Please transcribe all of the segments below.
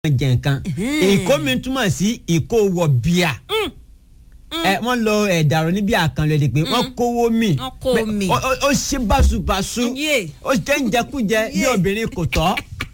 jẹ nǹkan ìkó mi túmọ̀ sí ìkó wọ bíà ẹ wọ́n lọ ẹ̀dàrọ̀ níbi àkànlò èdè pé wọ́n kówó mi Wọ́n kó Bẹ́- mi. ó- ó- ó ṣe báṣubàṣu Yé. ó jẹ́ ìjẹkújẹ bí obìnrin kò tọ́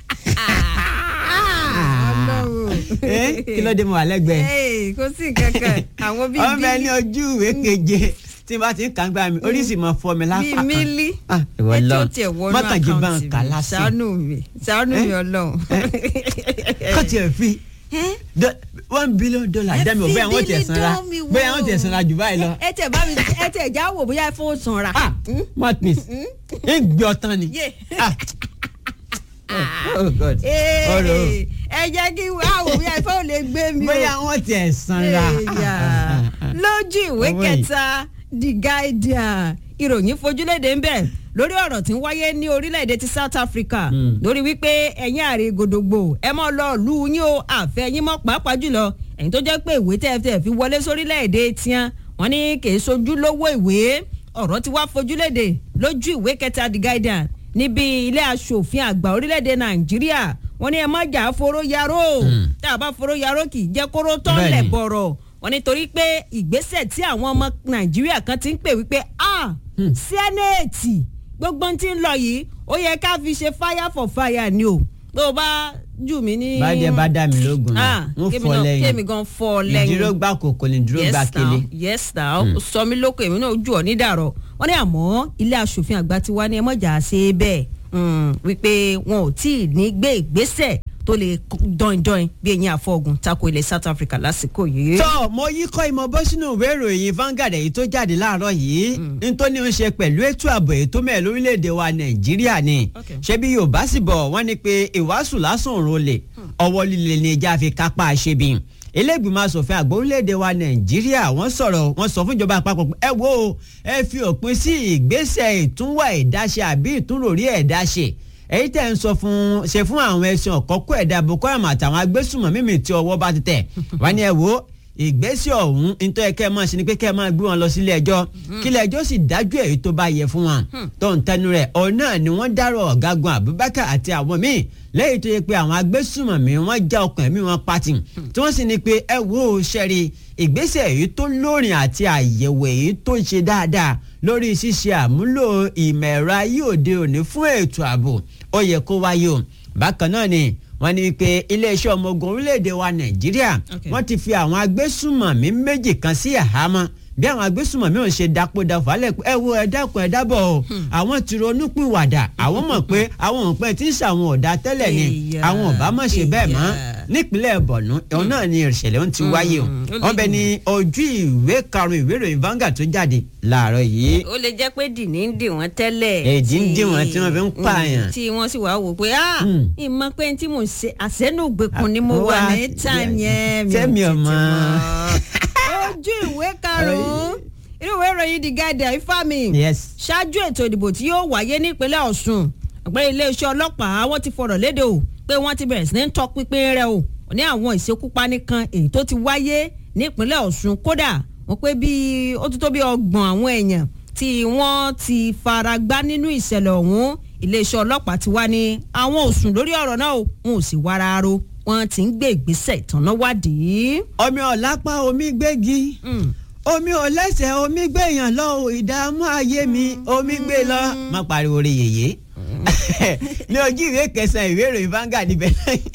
Eh, kí ló dé mo wà lẹ́gbẹ̀ẹ́ Hey, kò sí kankan àwọn bíi ọmọ ẹni bílí ojú ìwé keje tí n bá ti ń kàn gbà mí oríṣi mọ fọ mi lápá bíi kan. mílí Ah, ìwọ Ẹ tí lọ ó tiẹ̀ wọnú mọ́kànjí bá ń àkáǹtì kà mi. lásán ṣàánú mi ṣàánú mi ọlọ́run. kọ́tì ẹ̀ fi do- one billion dollar Ẹ dẹ́mi ò fi bẹ́ẹ̀ wọ́n tẹ̀ bílí sanra dán mi wò. bẹ́ẹ̀ wọ́n tẹ̀ sanra jù báyìí lọ. ẹ tẹ̀ bá mi ẹ tẹ̀ já wò bóyá ẹ fowó sanra. ah martins ń gbé ọtán ni. Yé. Ah. oh god Ee, ọ̀rọ̀ ẹ jẹ́ kí wá wò bóyá ẹ fowó lè gbé mi o. bóyá wọ́n tẹ̀ sanra. Èèyàn. lójú ìwé Owó yìí. kẹta the guardian ìròyìn fojúlédè ń bẹ lórí ọ̀rọ̀ tí ń wáyé ní orílẹ̀-èdè ti south africa Mm. lórí wípé ẹ̀yin àrè gòdògbò ẹ mọ́ lọ lù yín o àfẹ́ yín mọ́ pàápàá jùlọ ẹ̀yin tó jẹ́ pé ìwé tẹ́ẹ̀tẹ́ fi wọlé sórílẹ̀-èdè tiẹn wọ́n ní kì í sojú lówó ìwé ọ̀rọ̀ ti wá fojúlédè lójú ìwé kẹta the guardian níbi ilé aṣòfin àgbà orílẹ̀-èdè nàìjíríà wọ́n ní ẹ má jà á foró yaró Mm. tá a bá foró yaró kì í jẹ́ kóró tán Bẹ́ẹ̀ni. lẹ̀ bọ̀rọ̀ wọ́n nítorí pé ìgbésẹ̀ tí àwọn ọmọ nàìjíríà kan ti ń pè wípé a Hmm. sẹ́nẹ̀tì gbogbo ohun tí ń lọ yìí ó yẹ ká fi ṣe fire for fire ni o tó o bá jù mí ní. bàdé bá dá mi lógun Ah, náà wọ́n kémi fọ́ náà- lẹ́yìn kémi gan fọ́ ọ lẹ́yìn ìdúró gbà kòkò ní dúró gbà yes kele. now yes now sọ mí lóko èmi náà jù ọ nídàrọ wọn ní àmọ́ ilé asòfin àgbà ti wá ní ẹmọjà ṣe é bẹ́ẹ̀ mm, wípé wọn ò tí ì ní gbé ìgbésẹ̀ tó lè dọ̀ìndọ̀ìn bí eyín àfọ̀gùn tako ilẹ̀ south africa lásìkò yìí. tọ́ mo yí kọ́ ìmọ̀ bọ́ sínú ìwé ìròyìn Vanguard èyí tó jáde láàárọ̀ yìí nítorí ó ń ṣe pẹ̀lú ètò ààbò èyí tó mẹ́ẹ̀ lórílẹ̀‐èdè wa Nàìjíríà ni Okay. ṣé bí Yorùbá sì bọ̀ wọ́n ní pé ìwàásù lásán òun olè ọwọ́ líle ni ìjà fi kápá ṣebi ilégbìmọ̀ asòfin àgbà orílẹ̀‐èdè wa Nàìjíríà wọ́n sọ̀rọ̀ wọ́n sọ fún ìjọba àpapọ̀ pé ẹ wo ẹ fi òpin sí ìgbésẹ̀ ìtúnwà ẹ̀dáṣe àbí ìtúnròrí ẹ̀dáṣe èyí tẹ̀ ń sọ fún ṣe fún àwọn ẹ̀sìn ọ̀kọ́kọ́ ẹ̀dá Boko Haram àtàwọn agbésùnmọ̀ mímì tí ọwọ́ bá ti tẹ̀ wọ́n ní ẹ wo ìgbésẹ̀ ọ̀hún nítorí kẹ́ ẹ máa ṣe ni pé kẹ́ ẹ máa gbé wọn lọ sílé ẹjọ́ kílé ẹjọ́ sì dájú èyí tó bá yẹ fún wọn tó ń tẹnu rẹ̀ ọ̀hún náà ni wọ́n dárò ọ̀gágun Abubakar àti àwọn míì lẹ́yìn tó yẹ pé àwọn agbésùnmọ̀mí wọ́n já ọkàn ẹ̀mí wọn pati tí wọ́n sì ní pé ẹ wo ṣẹ́rí ìgbésẹ̀ èyí tó lórin àti àyẹ̀wò èyí tó ṣe dáadáa lórí ṣíṣe àmúlò ìmọ̀ ẹ̀rọ ayé òde òní fún ètò ààbò ó yẹ kó wáyé o bákan náà ni wọ́n ní wípé iléeṣẹ́ ọmọ ogun orílẹ̀-èdè wa Nàìjíríà Okay. wọ́n ti fi àwọn agbésùnmọ̀mí méjì kan sí àhámọ́ bí àwọn agbésùnmọ̀mí ò ṣe dapòdà fàálẹ̀ pé ẹ wo ẹ dákun ẹ dábọ̀ o àwọn ti ronú pìwàdà àwọn mọ̀ pé àwọn òpin tí ń ṣàwọn ọ̀dà tẹ́lẹ̀ ni Èyà, àwọn ọ̀bá mọ̀ ṣe bẹ́ẹ̀ mọ́ èyà. nípínlẹ̀ Borno òun náà ni ìṣẹ̀lẹ̀ ń ti wáyé o Mm, ó lè wọ́n bẹ ní ojú ìwé karùn-ún ìwé ìròyìn Vanguard tó jáde láàárọ̀ yìí ó lè jẹ́ pé dìní ń dì wọ́n tẹ́lẹ̀. Èdì ń tí- dì wọ́n tí wọ́n fi ń Mm, pààyàn. tí wọ́n sì wá wò pé ah Mm. ìmọ̀ pé tí mò ń ṣe àṣẹ́nùgbèkùn ni mo Ah, wà wá- ní tàn yẹn Tẹ́mi ò ọmọ. tètè mọ̀. ojú ìwé karùn-ún inú ìwé ìròyìn The Guardian ifá mi yes ṣáájú ètò ìdìbò tí yóò wáyé nípínlẹ̀ Ọ̀ṣun ọ̀pẹ́ iléeṣẹ́ ọlọ́pàá wọ́n ti fọ̀rọ̀ léde o pé wọ́n ti bẹ̀rẹ̀ sí ní tọpinpin rẹ̀ o ní àwọn ìṣekúpani kan èyí tó ti wáyé nípínlẹ̀ Ọ̀ṣun kódà wọ́n pé bíi ó ti tó bí ọgbọ̀n àwọn èèyàn tí wọ́n ti fara gbá nínú ìṣẹ̀lẹ̀ ọ̀hún iléeṣẹ́ ọlọ́pàá ti wá ní àwọn ò sùn lórí ọ̀rọ̀ náà o wọn ò sì wára ro wọ́n ti ń gbé ìgbésẹ̀ ìtànná wádìí. omi ọ̀lápá omi gbégi Mm. omi ò lẹ́sẹ̀ omi gbẹ̀yàn lọ o ìdààmú ayé mi omi gbé lọ. má pariwo orí yèyé ní ojú ìwé kẹsàn-án ìwé ìròyìn Vanguard ibẹ̀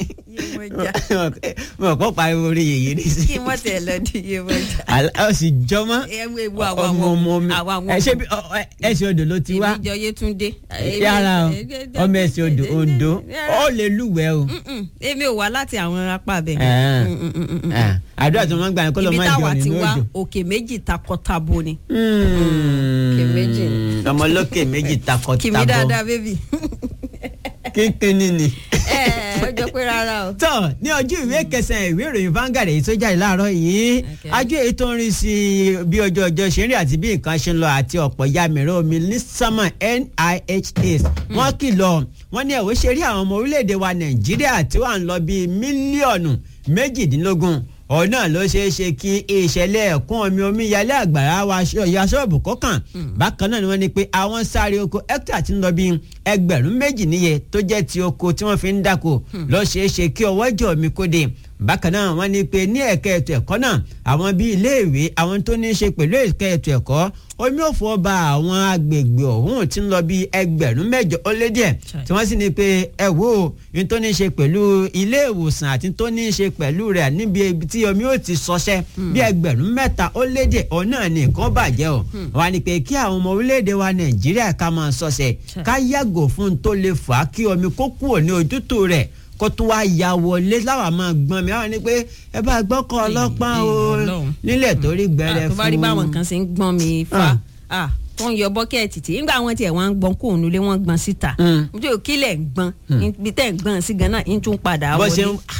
mo kọ́ pariwo orí yèyé ní sí. kí wọ́n tẹ̀ lọ di iye wọ́jà. Àlá- ó sì jọmọ́ ẹ wo ewu àwọn ọmọ ọmọ mi àwọn àwọn ẹ ṣe bí ọ- ẹ- ẹsẹ̀ odò ló ti wá èmi jọ Yétúndé. yàrá o ọmọ ẹsẹ̀ odò Oǹdó ó lè lúwẹ̀ẹ́ o. Mm-mm, èmi ò wá láti àwọn apá bẹ̀. Ah. Ah, àdúrà tó máa ń gbà yẹn kó ló ibi máa ń táwa jọ ti nínú wá òjò. òkè méjì takọtabo ni. Òkè méjì. ọmọ olókè méjì takọ kì mí tabọ dáadáa bébì. kínkínní ni. ẹ ẹ ó jọ pé rárá o. tọ́ ní ojú ìwé kẹsàn-án ìwé ìròyìn Vanguard èyí tó jáde láàárọ̀ yìí Okay. àjọ èyí tó ń rí sí bí ọjọ́ ọjọ́ ṣe ń rí àti bí nǹkan ṣe ń lọ àti ọ̀pọ̀ ya mìíràn omi ní sánmà NIHS wọ́n kìlọ̀ wọ́n ní ẹ̀wọ́ ṣe rí àwọn ọmọ orílẹ̀-èdè wa Nàìjíríà tí wà ń lọ bíi mílíọ̀nù méjìdínlógún òun náà ló ṣeé ṣe kí ìṣẹ̀lẹ̀ ẹ̀kún omi omíyalé àgbàrá wa ya ṣọ́ọ̀bù kọ́kàn bákan náà ni wọ́n ní pé àwọn sáré oko hectare ti ń lọ bí ẹgbẹ̀rún méjì níye tó jẹ́ ti oko tí wọ́n fi ń dáko ló ṣeé ṣe kí ọwọ́ jẹ́ omi kó dé bákan náà wọ́n ní pé ní ẹ̀ka ètò ẹ̀kọ́ náà àwọn bíi iléèwé àwọn tó ní í ṣe pẹ̀lú ẹ̀ka ètò ẹ̀kọ́ omi ò fọ́ ba àwọn agbègbè ọ̀hún tí ń lọ bíi ẹgbẹ̀rún mẹ́jọ ó lé díẹ̀ tí wọ́n sì ní pé ẹ wo ní tó ní í ṣe pẹ̀lú ilé ìwòsàn àti tó ní í ṣe pẹ̀lú rẹ̀ níbi ibi tí omi ò ti ṣọṣẹ́ bí ẹgbẹ̀rún mẹ́ta ó lé díẹ̀ òun náà ní nǹkan bàjẹ́ o wọ́n ní pé kí àwọn ọmọ orílẹ̀-èdè wa nàìjíríà ká máa ṣọṣẹ́ ká yàgò fún tó lè fà á kí omi kó kúrò ní ojútùú rẹ̀ kó tún wá ya wọlé láwa máa gbọ́n mi àwọn ni pé ẹ bá gbọ́kọ̀ ọlọ́pàá o nílẹ̀ torí gbẹrẹ fún. tó bá rí báwọn kan ṣe ń gbọ́n mi fa tó ń yọ bọ́kẹ́ẹ̀tì tí nígbà wọn tiẹ̀ wọ́n ń gbọ́n kóònù lé wọ́n gbọ́n síta nítorí kílẹ̀ ń gbọ́n ibi tẹ́ ń gbọ́n sí ganan ń tún padà bó ṣe wọlé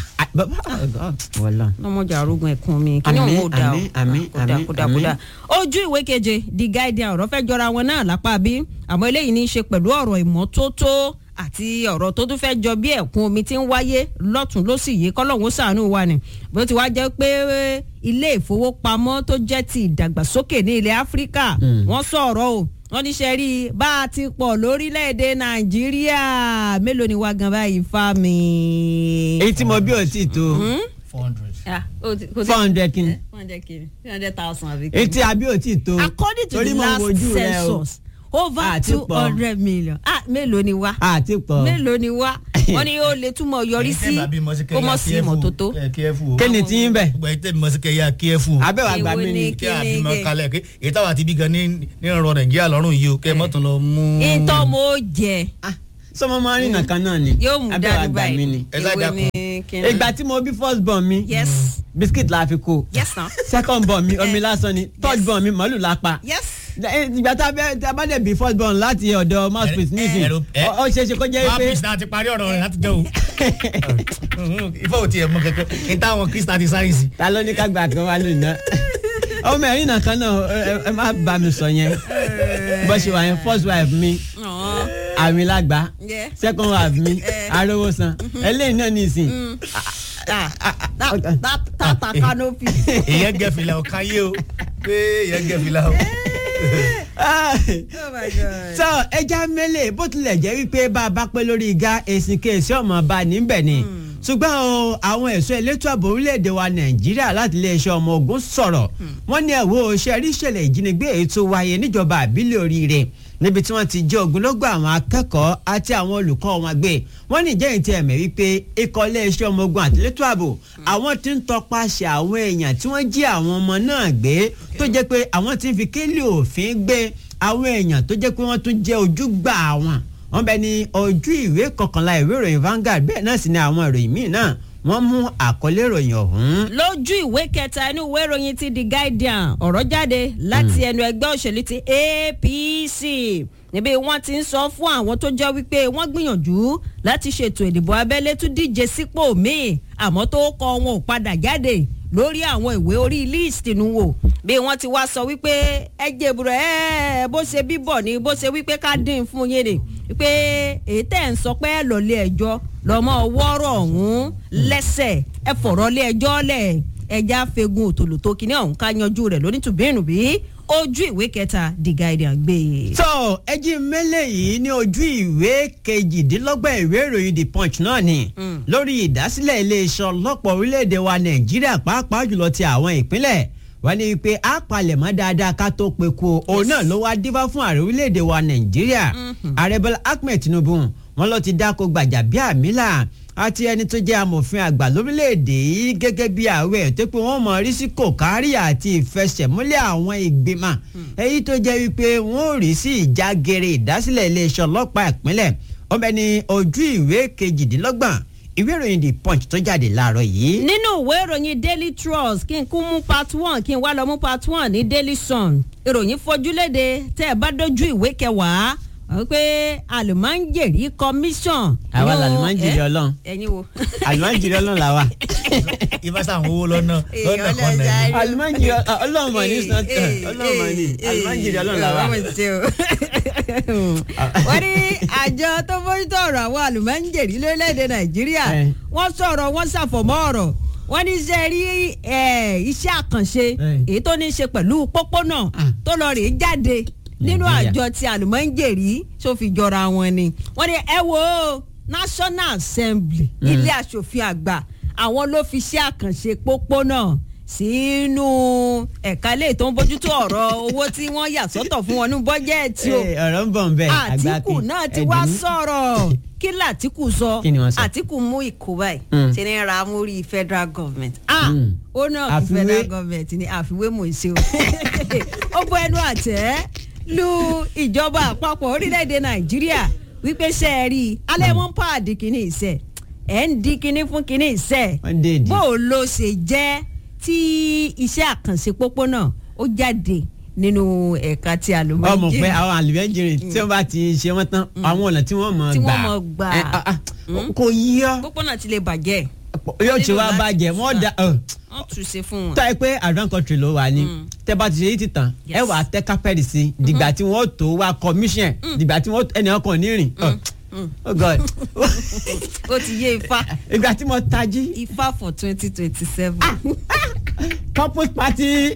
ń lọmọdé arógun ẹkún mi kí ni òun ò da ọ kódà kódà ojú ìwé keje The Guardian ọ̀rọ̀ fẹ́ jọra wọn náà lápá bí àmọ́ eléyìí ní í ṣe pẹ̀lú ọ̀rọ̀ ìmọ́tótó àti ọ̀rọ̀ tó tún fẹ́ jọ bí ẹ̀kún omi tí ń wáyé lọ́tún lọ́sì yìí kọ́lọ́hún ṣàánú wa ni bó ti wá jẹ́ pé ilé ìfowópamọ́ tó jẹ́ ti ìdàgbàsókè ní ilẹ̀ Áfíríkà wọ́n sọ̀rọ̀ o wọ́n ní ṣe rí i bá a ti pọ̀ lórílẹ̀‐èdè Nàìjíríà mélòó ni wá gan báyìí fa mi. èyí tí mo bí ò tí tó four hundred. four hundred kini four hundred kini three hundred thousand àbí èyí tí a bí ò tí tó according to torí the mo last wojú rẹ o. census over Àti two pọ̀. hundred million ah mélòó ni wá àti pọ̀ mélòó ni wá wọ́n ní ó lè túmọ̀ yọrí sí kó mọ̀ sí ìmọ́tótó. Kíni tí ń bẹ̀? gbogbo ẹ̀ tẹ́ mi mọ̀ sí kẹ́yà kíẹ́fù. abẹ́wà gbà Èwo mí ni ni kí a kíni fi mọ gé? kalẹ̀ kí èyí táwa ti bí gan ní ní ọ̀rọ̀ nàìjíríà lọ́rùn yìí o kẹ́ ẹ mọ́tò lọ mú. ìtọ́ mo jẹ Ah, sọmọ máa ń rìnnà kan náà ni yóò mú abẹ́wà dájú gbà mí ni. báyìí Ẹ sá Èwo dákun. ni kíni? ìgbà tí mo bí first born mi yes biscuit la fi kó yes na second born mi omi Eh. lásán ni third Yes. born mi màálù la pa yes ìgbà tá a bẹ́ tá a bá dẹ̀ bí first born láti ọ̀dọ̀ mouthpiece nísìn ẹ̀rọ- ẹ- ó ṣeé ṣe kó jẹ́ wọ́n á pé pèsè náà ti parí ọ̀rọ̀ rẹ̀ láti jẹ́ o. ifọ̀ ò tiẹ̀ mọ kankan ní táwọn kristà ti sáyẹ̀nsì. ta ló ní ká gbà kan wá lónìí náà ọmọ ẹ̀rín náà kan náà ẹ- ẹ- ẹ má bá mi sọ yẹn bó ṣe wà yẹn first wife mi Ọ̀ọ́. àmì lágbá Yeah. second wife mi Eh. arówó san eléyìí náà nìsín Ah, that- that- tata canopy. èyàn gẹ̀fìlà ò káyé o pé èyàn gẹ̀fìlà o. Ah. oh my god. sọ ẹja mẹ́lẹ̀ bó tilẹ̀ jẹ́ wípé bá a bá pẹ́ lórí igá èsì kéèsì ọmọ bá níbẹ̀ ni ṣùgbọ́n o, àwọn ẹ̀ṣọ́ elétò ààbò orílẹ̀-èdè wa nàìjíríà láti iléeṣẹ́ ọmọ ogun sọ̀rọ̀ wọ́n ní ẹ̀wọ́ ṣe rí ìṣẹ̀lẹ̀ ìjínigbé èyí tó wáyé níjọba àbílẹ̀ oríire níbi tí wọ́n ti jẹ́ ogunlọ́gọ̀ àwọn akẹ́kọ̀ọ́ àti àwọn olùkọ́ wọn gbé wọ́n ní ìjẹ́yìn tí ẹ̀mẹ́ wípé ikọ̀ iléeṣẹ́ ọmọ ogun àti elétò ààbò àwọn tí ń tọpasẹ̀ àwọn èèyàn tí wọ́n jí àwọn ọmọ náà gbé tó jẹ́ pé àwọn tí ń fi kélé òfin gbé àwọn èèyàn tó jẹ́ pé wọ́n tún jẹ́ ojúgbà wọn wọ́n bẹ ní ojú ìwé kọkànlá ìwé ìròyìn Vanguard bẹ́ẹ̀ náà sì ni àwọn ìròyìn míì náà wọ́n mú àkọlé ìròyìn ọ̀hún. lójú ìwé kẹta inú ìwé ìròyìn ti The Guardian ọ̀rọ̀ jáde láti ẹnu ẹgbẹ́ òṣèlú ti APC níbi wọ́n ti ń sọ fún àwọn tó jẹ́ wípé wọ́n gbìyànjú láti ṣètò ìdìbò abẹ́lé tún díje sípò míì àmọ́ tó kọ wọn ò padà jáde lórí àwọn ìwé orí líìsì nù wò bí wọ́n ti wá sọ wípé ẹ jèbùrọ̀ ẹ bó ṣe bíbọ̀ ni bó ṣe wípé ká dín fún yín ni wípé èyí tẹ̀ ń sọ pé ẹ lọ lé ẹjọ́ lọ́mọ wọ́rọ̀ ọ̀hún lẹ́sẹ̀ ẹ fọ̀rọ̀ lé ẹjọ́ lẹ̀ ẹja fegun òtòlù tó kíní ọ̀hún ká yanjú rẹ̀ lónítùbínú bí ojú ìwé kẹta The Guardian gbé e. tó ẹjí mẹ́lẹ̀ yìí ní ojú ìwé kejìdínlọ́gbọ̀n ìwé ìròyìn the punch náà ni lórí ìdásílẹ̀ iléeṣẹ́ ọlọ́pàá orílẹ̀-èdè wa nàìjíríà pàápàá jùlọ ti àwọn ìpínlẹ̀ wọ́n ní pé a palẹ̀mọ́ dáadáa ká tó pe ku òun náà ló wá dífá fún ààrẹ orílẹ̀-èdè wa nàìjíríà ààrẹ bọ́lá ahmed tinubu wọn ló ti dáko gbàjàbíàmílà àti ẹni tó jẹ́ amòfin àgbà lórílẹ̀‐èdè yìí gẹ́gẹ́ bí ààrẹ tó pé wọ́n mọ̀ rí sí kòkárí àti ìfẹsẹ̀múlẹ̀ àwọn ìgbìmọ̀ èyí tó jẹ́ wípé wọ́n ò rí sí ìjágere ìdásílẹ̀ iléeṣẹ́ ọlọ́pàá ìpínlẹ̀ wọ́n bẹ ní ojú ìwé kejìdínlọ́gbọ̀n ìwé ìròyìn the punch tó jáde láàárọ̀ yìí. nínú ìwé ìròyìn daily trust kí n kún mú part one kí n wá lọ mú part one ní daily sun ìròyìn fojúléde tẹ́ ẹ bá dojú ìwé kẹwàá wọ́n pé àlùmáńjèrì commission. àwa Yóò- làlùmáńjèrì ẹ? ọlọ́run ẹ̀yin wo. àlùmáńjèrì ọlọ́run làwa. ifá sàn owó lọ́nà lọ́nà kan náà. àlùmáńjèrì ọlọ́run mọ̀ ní sọ́tẹ̀ ọlọ́run mọ̀ ní àlùmáńjèrì ọlọ́run làwa. wọ́n ní àjọ tó bójútó ọ̀rọ̀ àwọn àlùmọ́ńjèrì lórílẹ̀‐èdè nàìjíríà Eh. wọ́n sọ̀rọ̀ wọ́n ṣàfọ̀mọ́ ọ̀rọ̀ wọ́n ní ṣe rí eh, iṣẹ́ àkànṣe Eh. èyí tó ní í ṣe pẹ̀lú pópónà Ah. tó lọ rèé jáde nínú Nàìjíríà. àjọ ti àlùmọ́ǹjèrì tó fi jọra wọn ni wọ́n ní ẹ wo National Assembly ilé aṣòfin àgbà àwọn ló fi iṣẹ́ àkànṣe pópónà sínú ẹ̀ka ilé tó ń bójútó ọ̀rọ̀ owó tí wọ́n yà sọ́tọ̀ fún wọn ní bọ́jẹ́ẹ̀tì o Eh, ọ̀rọ̀ ń bọ̀ ń bẹ̀ àtìkù náà ti wá sọ̀rọ̀ kí làtìkù sọ Kí ni wọ́n sọ? àtìkù mú ìkó báyìí Mm. ṣe ní ra mórí federal government ah Mm. ó náà fi Àfiwé. federal government ní àfiwé mò ń ṣe o ó bọ ẹnu àtẹ́ lu ìjọba àpapọ̀ orílẹ̀-èdè nàìjíríà wípé ṣe é rí i alẹ́ wọn pàdé kínní ìṣe ẹ̀ ń di kínní fún kínní ìṣe Wọ́n dé ìdí. bó o ló ṣe jẹ́ tí iṣẹ́ àkànṣe pópónà ó jáde nínú ẹ̀ka tí a lò mọ́ ọmọ pé àwọn àlùbẹ́jìrì tí wọ́n bá ti ṣe wọ́n tán àwọn ọ̀nà tí wọ́n mọ̀ Tí gbà wọ́n mọ̀ gbà. Eh, ah, ah, kò yí ọ́ pópónà ti lè bàjẹ́ yóò ti wá nílò láti bàjẹ́ wọ́n da ọ̀, wọ́n tún ṣe fún wọn. tó ẹ pé advance country ló wà ní tẹ́ bá ti ṣe yìí ti tàn Yes. ẹ wà á tẹ́ kápẹ́ẹ̀lì sí dìgbà tí wọ́n tó wá commission dìgbà tí wọ́n ẹnìkan kàn ní rìn ọ̀, oh god ó ti yé ifá ìgbà tí mo tají ifá for twenty twenty seven. couples party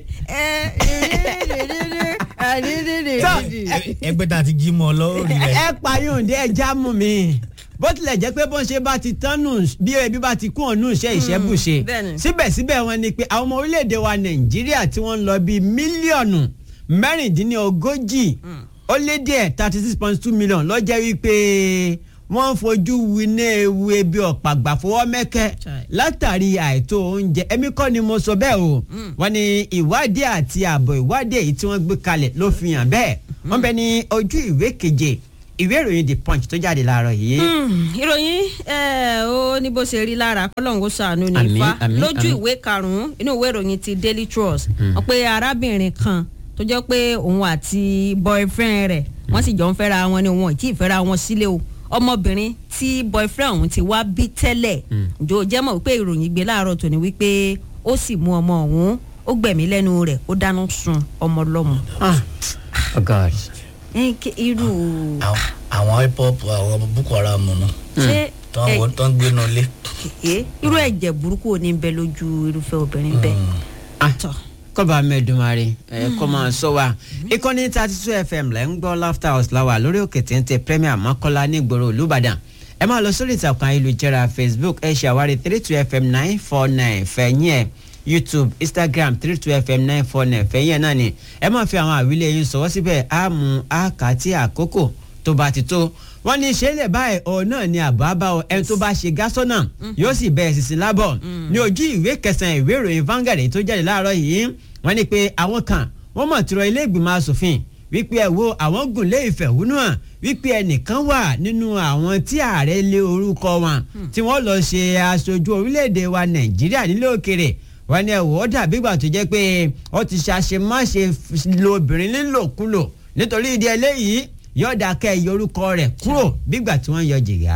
ẹgbẹ́ tá a ti jí mọ́ ọ lọ́rùn rẹ̀. ẹ payọ̀ǹde ẹ já mú mi bó tilẹ̀ jẹ́ pé bó ń ṣe bá ti tán nù bí ebi bá ti kún ọ̀nù iṣẹ́ ìṣẹ́bùṣe bẹ́ẹ̀ni. síbẹ̀síbẹ̀ wọn ni pé àwọn ọmọ orílẹ̀-èdè wa nàìjíríà tí wọ́n ń lọ bíi mílíọ̀nù mẹ́rìndínlógójì ó lé díẹ̀ thirty six point two million ló jẹ́ wípé wọ́n ń fojú winá ewu ebi ọ̀pàgbà fọwọ́ mẹ́kẹ́ Chai. látàrí àìtó oúnjẹ èmi kọ́ ni mo sọ bẹ́ẹ̀ o wọ́n ní ìwádìí àti ààbọ̀ ìwádìí èyí tí wọ́n gbé kalẹ̀ ló fi hàn bẹ́ẹ̀ wọ́n bẹ ní ojú ìwé keje ìwé ìròyìn the punch tó jáde láàárọ̀ yìí. ìròyìn ẹ, ó ní bó ṣe rí lára kọ́lọ́hún kó ṣàánú ní Àmín, ifá àmín, lójú àmín. ìwé karùn-ún inú ìwé ìròyìn ti daily trust wọ́n pé arábìnrin kan tó jẹ́ pé òun àti boyfriend rẹ̀ wọ́n sì jọ ń fẹ́ra wọn ni wọn ò tí ì fẹ́ra wọn sílé o ọmọbìnrin tí boyfriend òun ti wá bí tẹ́lẹ̀ jò jẹ́ mọ̀ wípé ìròyìn gbé láàárọ̀ tòní wípé ó sì mú ọmọ òun ó gbẹ̀mí lẹ́nu rẹ̀ ó dáná sun ọmọ lọ́mọ. Ah, oh god. Ẹ, kí- irú Àwọn- àwọn hip hop àwọn boko haram nù ṣé tó ẹ- ń tó ń gbénu lé. ẹ irú ẹ̀jẹ̀ burúkú ò ní bẹ lójú irúfẹ́ obìnrin bẹ́ẹ̀. Ah, tọ́ kọ́ba mẹ́ẹ̀dùnmáre ẹ̀ kọ́ máa sọ wa ìkànnì thirty two fm lẹ́ ń gbọ́ laughter house láwà lórí òkè téńté premier mọ́kànlá nígboro olùbàdàn ẹ máa lọ sórí ìtàkùn ayélujára facebook ẹ ṣàwárí three two fm nine four nine fẹ̀yìn ẹ̀ youtube instagram three two fm nine four nine fẹ̀yìn ẹ̀ náà ni ẹ máa fi àwọn àwílẹ̀ yín sọ̀wọ́ síbẹ̀ á mú àkàtì àkókò tó bá ti tó wọ́n ní ìṣẹ̀lẹ̀ báyìí òun náà ni àbá bá ọ ẹni tó bá ṣe gásọ́nà yóò sì bẹ̀rẹ̀ sísìn lábọ̀ ní ojú ìwé kẹsàn-án ìwé ìròyìn Vanguard èyí tó jáde láàárọ̀ yìí wọ́n ní pé àwọn kan wọ́n mọ̀ tìrọ ilé ìgbìmọ̀ asòfin wípé ẹ wo àwọn gùn lé ìfẹ̀hónú hàn wípé ẹnìkan wà nínú àwọn tí ààrẹ lé orúkọ wọn tí wọ́n lọ ṣe aṣojú orílẹ̀-èdè wa Nàìjíríà nílé òkèrè wọ́n ní ẹ̀wọ̀ ó dàbí ìgbà tó jẹ́ pé ó ti ṣàṣemáṣe lo obìnrin nílòkulò nítorí ìdí eléyìí yóò dákẹ́ yọ orúkọ rẹ̀ kúrò bígbà tí wọ́n yọ jìgá.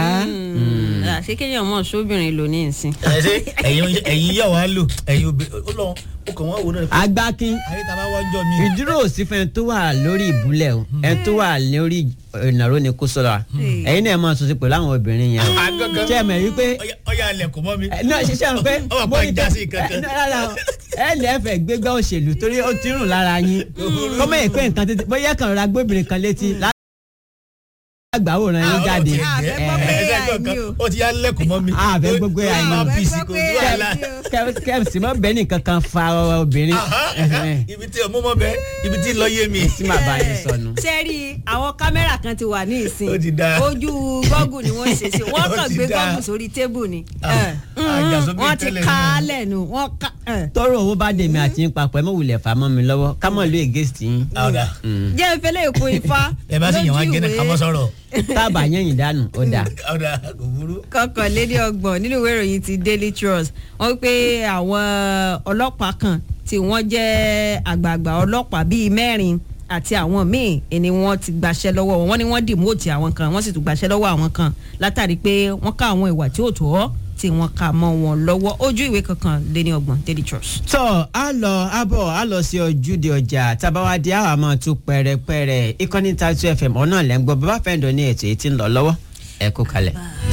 àṣé kéèyàn mọ̀ sóbìnrin lò ní ìsìn. ẹ ṣe ẹ̀yin ẹ̀yin yà wá lò ẹ̀yin obì ó lọ ó kàn wọ́n wò náà. agbákin ayé tá a bá wọ́n jọ mi. ìdúró òsì fún ẹni tó wà lórí ìbúlẹ̀ o ẹni tó wà lórí ìnáró ni kó sọ̀rọ̀ ẹ̀yin náà máa sọ sí pẹ̀lú àwọn obìnrin yẹn o Agangan. ṣé ẹ mọ̀ wípé Ọya- ọya alẹ̀ kò mọ́ mi. ẹ, náà ṣiṣẹ́ rẹ̀ pé Ó wà pa ìjà sí kankan. ẹ, rárá o, ẹ lẹ́fẹ̀ẹ́ gbégbá òṣèlú torí ó ti rùn lára yín kọ́mọ̀ yìí pé nǹkan tètè bóyá kàn rọra gbóbìnrin kan létí lágbàwòrán yín jáde Ah, ẹ fẹ́ gbọ́ pé ẹ àìní kankan o. ó ti yá lẹ́kùn mọ́ mi. Ah, fẹ́ gbogbo ẹ̀ àìní. máa Ah, bí sí fẹ́ kò gbọ́ pé sí wàhálà. àìní o. kẹ́mísì mọ́ bẹ́ẹ̀ nìkan kan fa obìnrin Aha, ibi tí ọmọ mọ bẹ ibi tí lọ yé mi. tí màá bá yín sọnù. ṣé rí àwọn kámẹ́rà kan ti wà ní ìsìn Ó ti dáa. ojú gọ́gù ni wọ́n ṣe sí wọ́n Ó kàn ti gbé dáa. gọ́gù sórí tébù ni Ah, Eh, mm, àjàsóbì wọ́n ti tẹ́lẹ̀ ká náà. á lẹ́nu wọ́n ká eh. tọrọ owó bá dèmi àti yín papọ̀ ẹ mọ̀ wulẹ̀ fà mọ́ mi lọ́wọ́ ká mọ̀ ló against yín ọ̀dà jẹ́ ìfẹ́lẹ́ èkó ifá ẹ bá sì yàn wá lójú gẹ́nẹ́ ìwé ká mọ́ sọ̀rọ̀. tábà yẹ̀yìn dànù ó dáa. ọ̀dà kò burú. kọkànléní ọgbọ̀n nínú ìwé ìròyìn ti daily trust wọ́n pé àwọn ọlọ́pàá kan tí wọ́n jẹ́ àgbààgbà ọlọ́pàá bíi mẹ́rin àti àwọn míì ni wọ́n ti gbaṣẹ́ lọ́wọ́ wọn wọ́n ní wọ́n dìmọ́ọ̀tì àwọn kan wọ́n sì tún gbaṣẹ́ lọ́wọ́ àwọn kan látàrí pé wọ́n ká àwọn ìwà tí ò tó tí wọ́n kà mọ́ wọn lọ́wọ́ ojú ìwé kọkànléní ọgbọ̀n daily trust. tọ́ a lọ a bọ̀ a lọ sí ojúde ọjà tábàwádìí àwọn àmọ́ tún pẹ̀rẹ̀pẹ̀rẹ̀ ìkànnì Tatu FM ọ̀nà lẹ́ngbọ́n bàbá fẹ́ǹdọ̀ ní ètò yìí ti ń lọ lọ́wọ́ ẹ kú kalẹ̀.